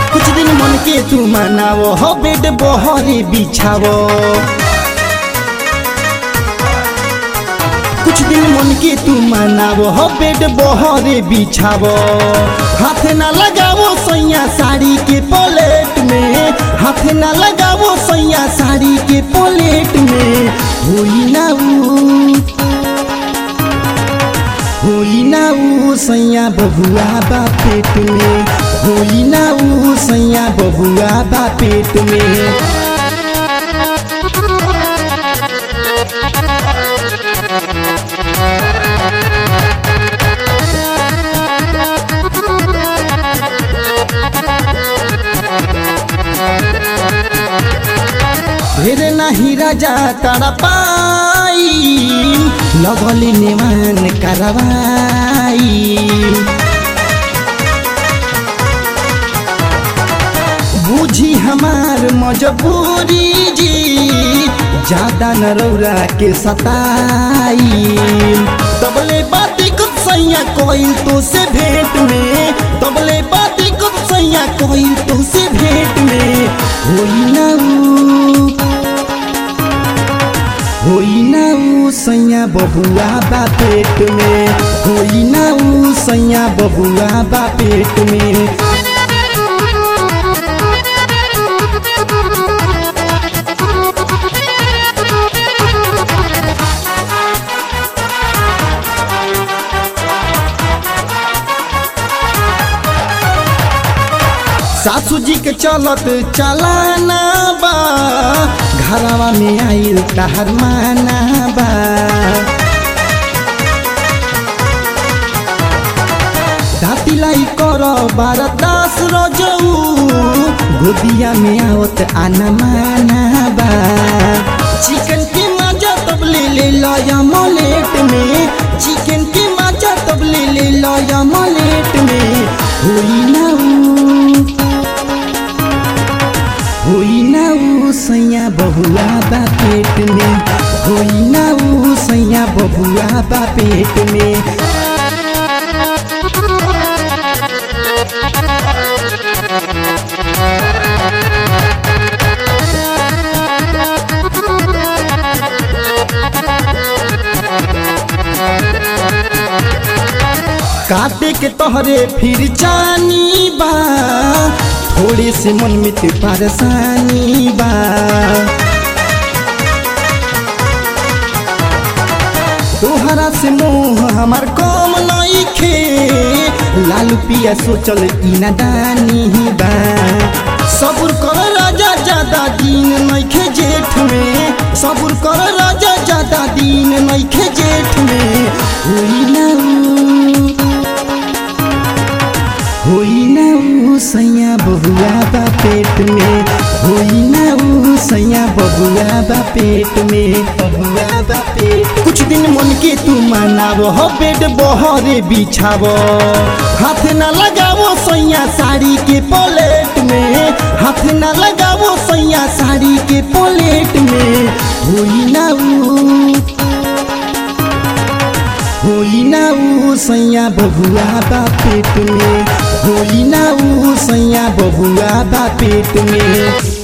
कुछ दिन मन के तू मनावो हो बेड बहरे बिछावो कुछ दिन मन के तू मनावो हो बेड बहरे बिछावो हाथ ना लगावो सैया साड़ी के पलेट में हाथ ना लगावो सैया साड़ी के पलेट में होई ना ऊ होई ना ऊ सैया बबुआ बा पेट में होई ना ऊ सैया बबुआ बा पेट में ढेर नाही राजा तारा पाई लगली नेमान करवाई बूझी हमार मजबूरी जी ज्यादा न रौरा के सताई तबले बाती कुछ सैया कोई तो से भेंट में तबले बाती कुछ सैया कोई तो से भेंट में होई ना ऊ होई ना ऊ सैया बबुआ बा पेट में होई ना ऊ सैया बबुआ बा पेट में सासू जी के चलत चलाना बा घरवा में आइल तहर माना बा दातिलाई कर बार दास रजऊ गोदिया में आवत आना माना बा चिकन के मजा तब ले ले लया मलेट में चिकन के मजा तब ले ले लया मलेट में होई ना ऊ होई ना ऊ सैया बहुआ बा पेट में होई ना ऊ सैया बहुआ बा पेट में काटे के तोहरे फिर जानी बा थोड़े से मन में ते परेशानी बा तोहरा से मोह हमार कम नहीं खे लालू पिया सोचल ई नादानी बा सब्र कर राजा ज्यादा दिन नहीं खे जेठ में सब्र कर राजा ज्यादा दिन नहीं खे जेठ में होई ना ऊ होई ना ऊ सैया बबुआ बा पेट में होई ना ऊ सैया बबुआ बा पेट में बबुआ बा पेट कुछ दिन मन के तू मनावो हो बेड बहरे बिछावो हाथ ना लगावो सैया साड़ी के पलेट में हाथ ना लगावो सैया साड़ी के पलेट में होई ना ऊ होई ना ऊ सैया बबुआ बा पेट में होई ना ऊ सैया बबुआ बा पेट में